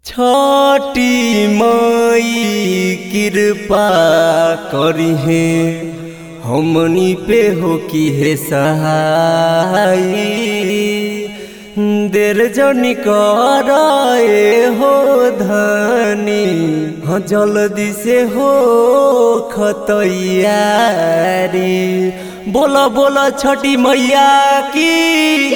छठी मई कृपा करिहे हमनी पे हो की हे सहाय देर जनी कराए हो धनी हाँ जल्दी से हो खतैयारी बोला बोला छठी मैया की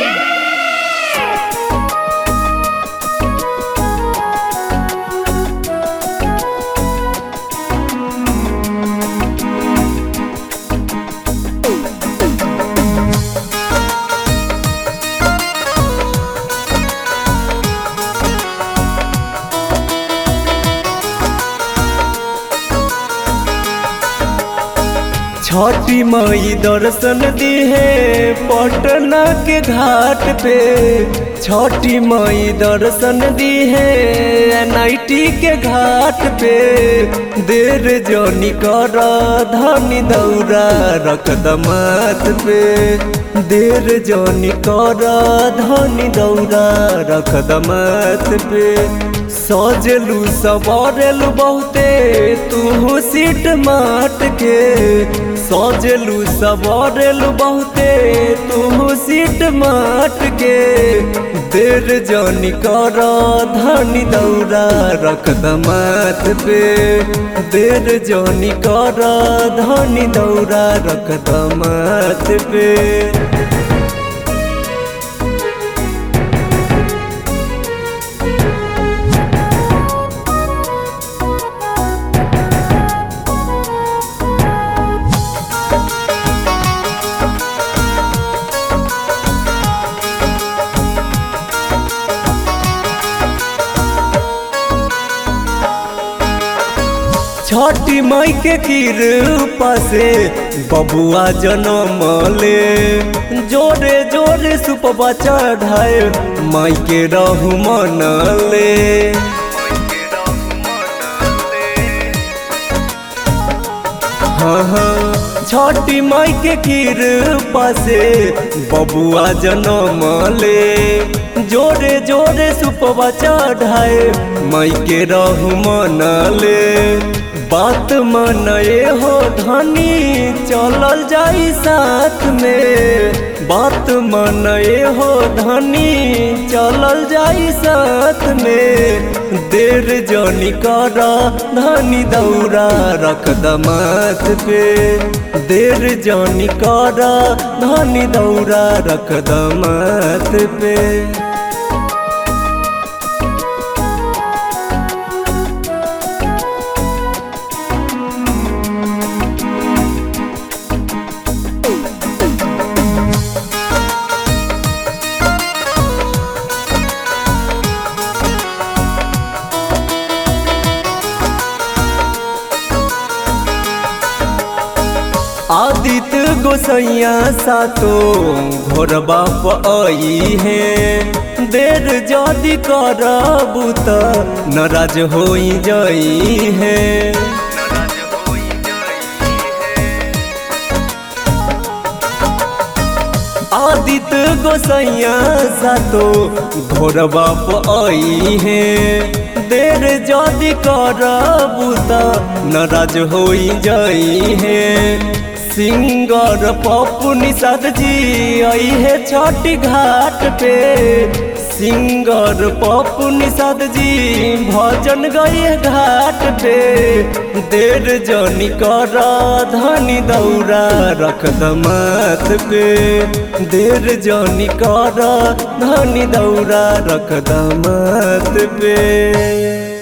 छठी मई दर्शन दिहे पटना के घाट पे छठी मई दर्शन दिहे एनआईटी के घाट पे देर जनी कर धनी दौरा रख दमात पे देर जनी कर धनी दौरा रख दमात पे सजलू सवारेलू बहुते तू सीट माट के सजलू सवारेलू बहुते तू सीट माट के देर जनी कर धनी दौरा रख दमात पे देर जनी कर धनी दौरा रख दमात पे छठी मई के कृपा से बबुआ जन्म ले जोरे जोरे सुपवा चढ़ाए माई के रहु मन ले हाँ हाँ छठी माई के कृपा से बबुआ जन्म ले जोरे जोरे सुपवा चढ़ाए माई के रहु मन ले बात मनए हो धनी चलल जाई साथ में बात मनए हो धनी चलल जाई साथ में देर जनी कर धनी दौरा रख दमात पे देर जनी कर धनी दौरा रख दमात पे आदित्य गोसैया सातो घोर बाप आई है देर जदि करबू त नाराज हो जाई है आदित्य गोसैया सातो घोर बाप आई है देर जदि करबू त नाराज हो जाई है सिंगर पप्पू निषाद जी आई है छठी घाट पे सिंगर पप्पू निषाद जी भजन गए घाट पे देर जनी कर धनी दौरा रख दमात पे देर जनी कर धनी दौरा रख दमात पे